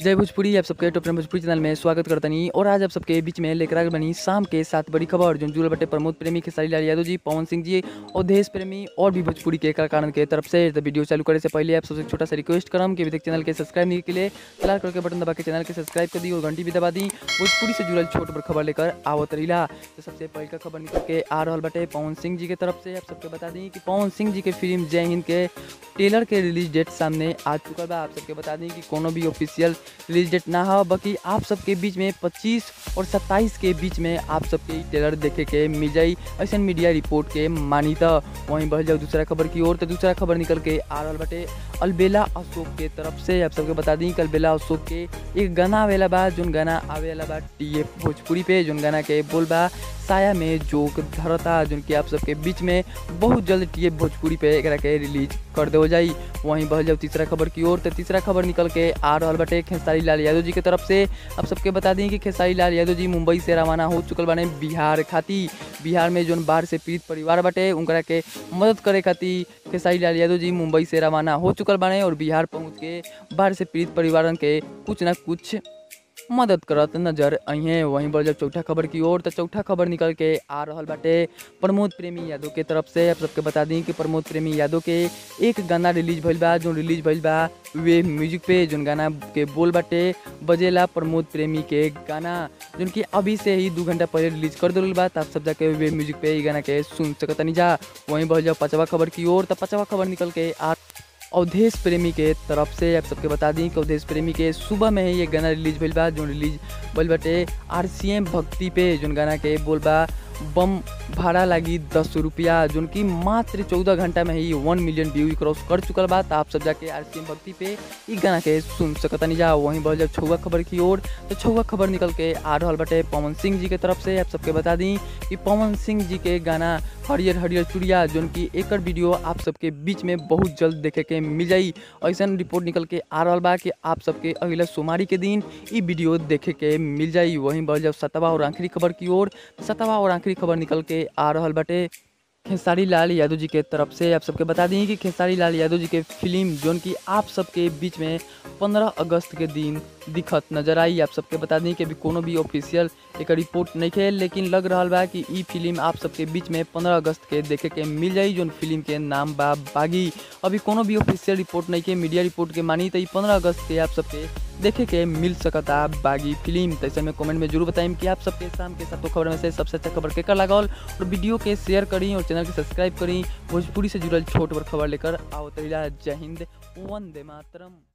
जय भोजपुरी आप सबके टॉप टेन भोजपुरी चैनल में स्वागत करतनी और आज आप सबके बीच में लेकर आगे बनी शाम के सात बड़ी खबर जो जुड़ल बटे प्रमोद प्रेमी खेसारी लाल यादव जी पवन सिंह जी अवधेश प्रेमी और भी भोजपुरी के कलाकारों के तरफ से तो वीडियो चालू करे से पहले आप सबसे एक छोटा सा रिक्वेस्ट करम कि अभी तक चैनल के सब्सक्राइब नहीं के लिए लाल कलर के बटन दबा के चैनल के सब्सक्राइब कर दी और घंटी भी दबा दी भोजपुरी से जुड़ल छोट बड़ खबर लेकर आवत रहीला तो सबसे पहले का खबर निकल के आ रहा बटे पवन सिंह जी के तरफ से आप सबके बता दी कि पवन सिंह जी के फिल्म जय हिंद के टेलर के रिलीज डेट सामने आ चुका बा आप सबके बता दी कि कोनो भी ऑफिशियल रिलीज डेट ना हो बाकी आप सबके बीच में 25 और 27 के बीच में आप सबके टेलर देखे के मिल जाई ऐसा मीडिया रिपोर्ट के मानी तो वहीं बढ़ जाओ दूसरा खबर की ओर तो दूसरा खबर निकल के आ रहा बटे अलबेला अशोक के तरफ से आप सबके बता दी कि अलबेला अशोक के एक गाना आवेला बा जोन गाना आवेला बा टी भोजपुरी पे जोन गाना के बोल बा साया में जोक धरता जोन कि आप सबके बीच में बहुत जल्द टी भोजपुरी पे एकरा के रिलीज कर दे जाई वहीं बढ़ जाओ तीसरा खबर की ओर तो तीसरा खबर निकल के आ रहा बटे खेसारी लाल यादव जी के तरफ से आप सबके बता दी कि खेसारी लाल यादव जी मुंबई से रवाना हो चुकल बाने बिहार खाती बिहार में जोन बाढ़ से पीड़ित परिवार बाटे उनकरा के मदद करे खातिर खेसारी लाल यादव जी मुंबई से रवाना हो चुकल बाने और बिहार पहुंच के बाढ़ से पीड़ित परिवारन के कुछ ना कुछ मदद करत नजर अइहे वहीं पर जब चौथा खबर की ओर तो चौथा खबर निकल के आ रहा बाटे प्रमोद प्रेमी यादव के तरफ से आप सबके बता दी कि प्रमोद प्रेमी यादव के एक गाना रिलीज भइल बा जो रिलीज भइल बा वे म्यूजिक पे जोन गाना के बोल बाटे बजेला प्रमोद प्रेमी के गाना जोन कि अभी से ही दू घंटा पहले रिलीज कर दिल बा आप सब जाके वे म्यूजिक पे गाना के सुन सकतनी जा वहीं बढ़ जाओ पाँचवा खबर की ओर तो पाँचवा खबर निकल के आ अवधेश प्रेमी के तरफ से आप सबके बता दी कि अवधेश प्रेमी के सुबह में ही ये गाना रिलीज भइल बा जो रिलीज भइल बाटे आर भक्ति पे जोन गाना के बोल बा बम भाड़ा लगी दस रुपया जोन की मात्र चौदह घंटा में ही वन मिलियन व्यू क्रॉस कर चुकल बा तो आप सब जाके आर भक्ति पे ई गाना के सुन सकतनी जा वहीं बढ़ जब छुआ खबर की ओर तो छुआ खबर निकल के आ रहा बटे पवन सिंह जी के तरफ से आप सबके बता दी कि पवन सिंह जी के गाना हरियर हरियर चुड़िया जोन की एकर वीडियो आप सबके बीच में बहुत जल्द देखे के मिल जाई ऐसा रिपोर्ट निकल के आ रहा बा कि आप सबके अगला सोमवारी के दिन ई वीडियो देखे के मिल जाई वहीं बढ़ जब सतवा और आखिरी खबर की ओर सतवा और आखिरी खबर निकल के आ रहा बटे खेसारी लाल यादव जी के तरफ से आप सबके बता दी कि खेसारी लाल यादव जी के फिल्म जोन की आप सबके बीच में 15 अगस्त के दिन दिखत नजर आई आप सबके बता दी कि अभी कोनो भी ऑफिशियल एक रिपोर्ट नहीं है लेकिन लग रहा बा कि ई फिल्म आप सबके बीच में 15 अगस्त के देखे के मिल जाई जोन फिल्म के नाम बा बागी अभी कोनो भी ऑफिशियल रिपोर्ट नहीं है मीडिया रिपोर्ट के मानी तो पंद्रह अगस्त के आप सबके देखे के मिल सकता बागी फिल्म तो ऐसे में कमेंट में जरूर बताएं कि आप सबके शाम के सातों खबर में से सबसे अच्छा खबर केकर लागल और वीडियो के शेयर करी और चैनल के सब्सक्राइब करी भोजपुरी से जुड़ल छोट बड़ खबर लेकर आओ तरीला जय हिंद वंदे मातरम